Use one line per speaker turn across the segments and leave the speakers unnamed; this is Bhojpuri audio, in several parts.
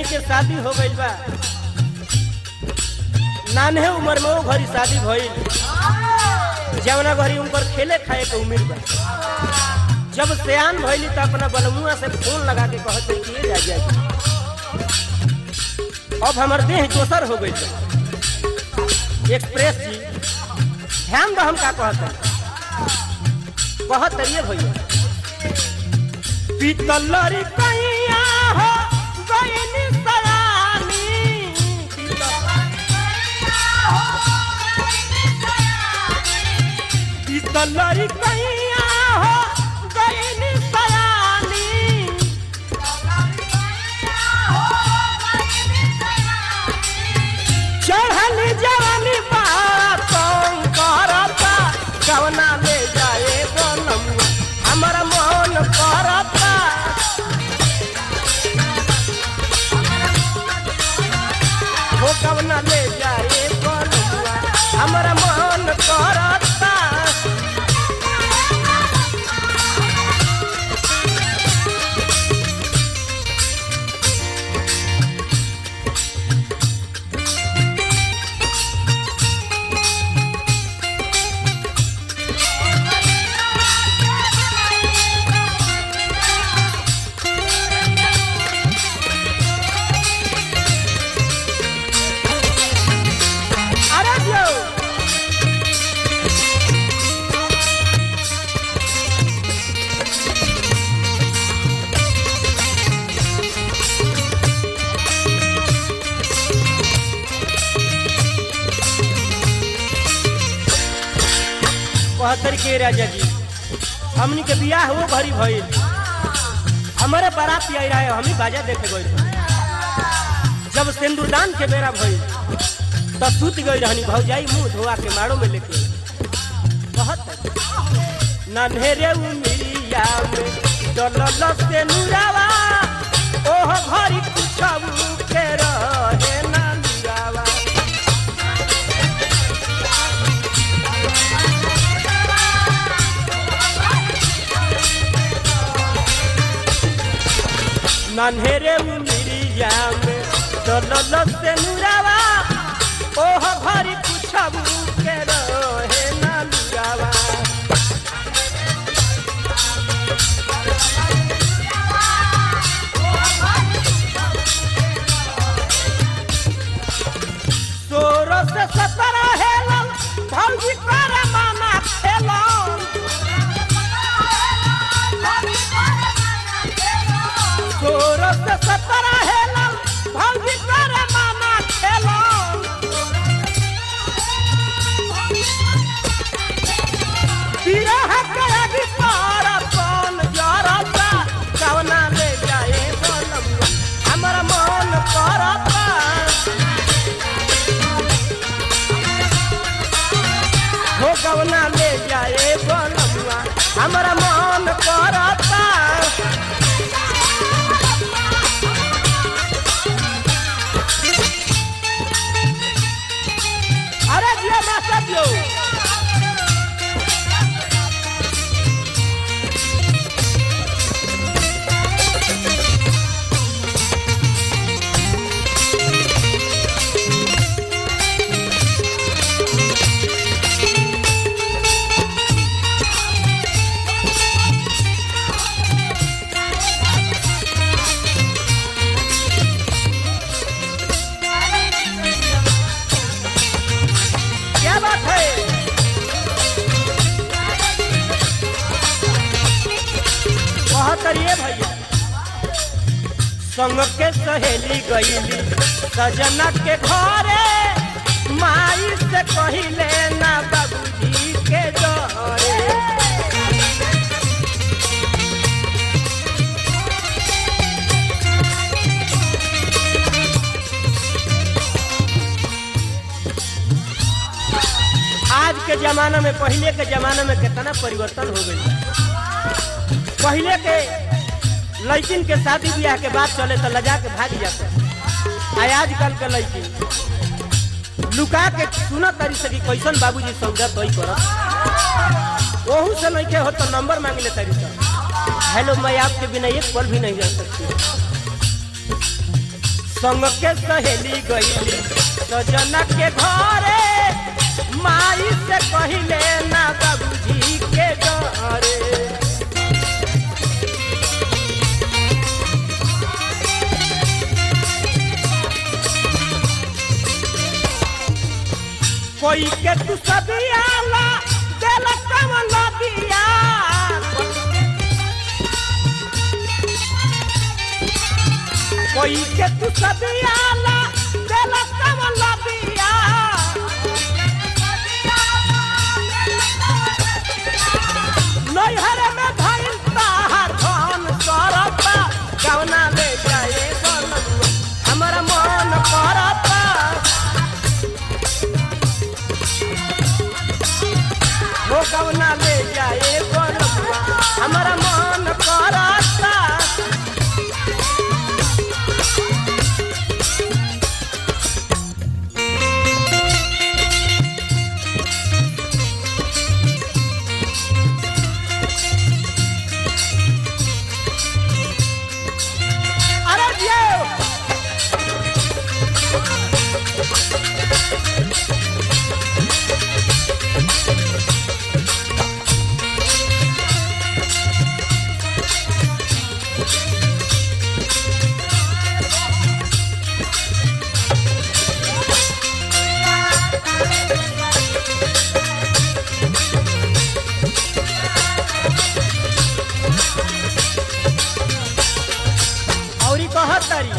के शादी हो गइल बा नान्हे उम्र में वो घरी शादी भइल जवना घरी उनकर खेले खाए के उम्र बा जब सियान भइली तो अपना बलमुआ से फोन लगा के कहते कि ये जा जा अब हमर देह दोसर हो गई एक्सप्रेस जी ध्यान दो हम का कहते कहत रहिए भैया पीतलरी कैया हो गइनी सयानी पीतलरी कैया हो गइनी सयानी चढ़ल जवानी बात करता कवना ले जाए बनमुआ हमर मन करता हो कवना ले जाए बनमुआ हमर मन करता अरे जो कहतर के राजा जी हमनी के बियाह हो भरी भइल हमारे बारात आई रहे हम ही बाजा देखे गए जब सिंदूरदान के बेरा भइल तब सूत गई रहनी भौजाई मुंह धोआ के मारो में लेके कहत नन्हेरे उमिरिया में डलल से नुरावा ओह घरी कुछऊ के रहे ना नुरावा नन्हेरे उमिरिया में डलल से नुरावा ओह घरी कुछऊ के रहे ना नुरावा सोरो से सत्रह हेलन भौजी कर माना खेलन सोरो से सत्रह हेलन भौजी कर माना खेलन बिरह के अभी पार कौन जरता कवना ले जाए बनमुआ हमर मन करता हो कवना ले जाए बनमुआ हमरा मन करता अरे जिया मास्टर जो क्या बात है बहुत करिए भैया संग के सहेली गईली सजना के घरे माई से कहिले ना बाबूजी के डरे आज के जमाना में पहले के जमाना में कितना परिवर्तन हो गई पहले के लड़किन के शादी ब्याह के बाद चले तो लजा के भाग जाते आ आजकल के लड़की लुका के सुना तारी से कि कैसन बाबूजी सौदा तोई करत ओहू से नहीं के हो तो नंबर मांग ले तारी से हेलो मैं आपके बिना एक पल भी नहीं रह सकती संग के सहेली गईली सजना के घरे माई से कहिले ना बाबूजी के डरे कोई के तू सबियाला देला कमला बिया कोई के तू सबियाला देला कमला बिया नैहर में भइल ताहार धन करता गवना ले जाए बनमुआ हमरा मन करता हो गवना ले जाए बनमुआ हमरा मन करता अरे जियो औरी कहतरी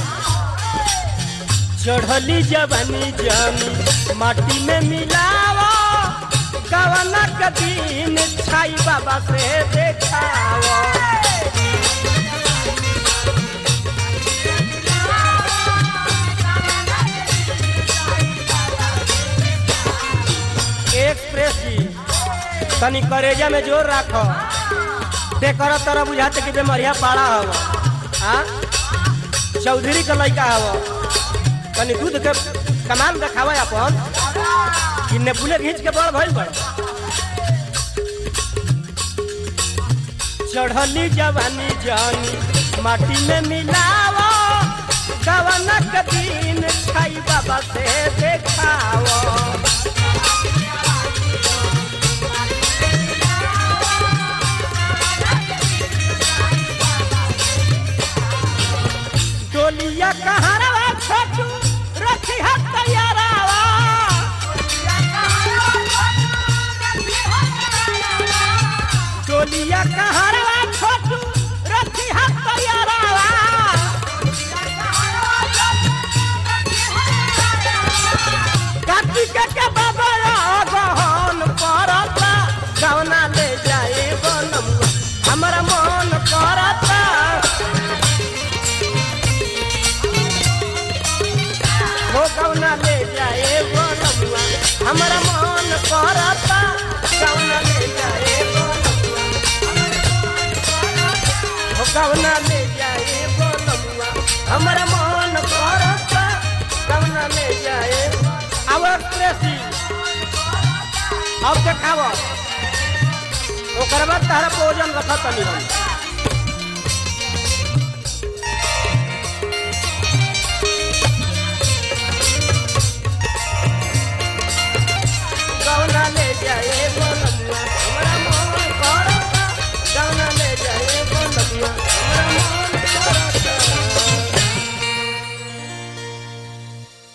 चढ़ली जवानी जमी माटी में मिलावा गवना के दिन छाई बाबा से देखावा एक्सप्रेस जी तनी करेजा में जोर राखो देकर तरह बुझाते कि बेमरिया पाड़ा हव हाँ चौधरी का लड़का हव तनी दूध के कमाल देखावा अपन कि नेपुले घींच के बड़ भइल बड़ चढ़ली जवानी जानी माटी में मिलावा गवना के दिन छाई बाबा से देखावा डोलिया कहारवा छोटू रखी हाथ तैयारावा डोलिया कहारवा छोटू रखी हाथ तैयारावा कार्तिक के बाबा गहन करता गवना ले जाए बनमुआ हमरा मन करता हो कौना ले जाए बनमुआ हमरा मन करता कौना ले जाए बनमुआ हो कौना ले जाए बनमुआ हमरा मन करता कौना ले जाए आवर प्रेसी अब देखाव ओकर बाद तारा भोजन रखत तनी हम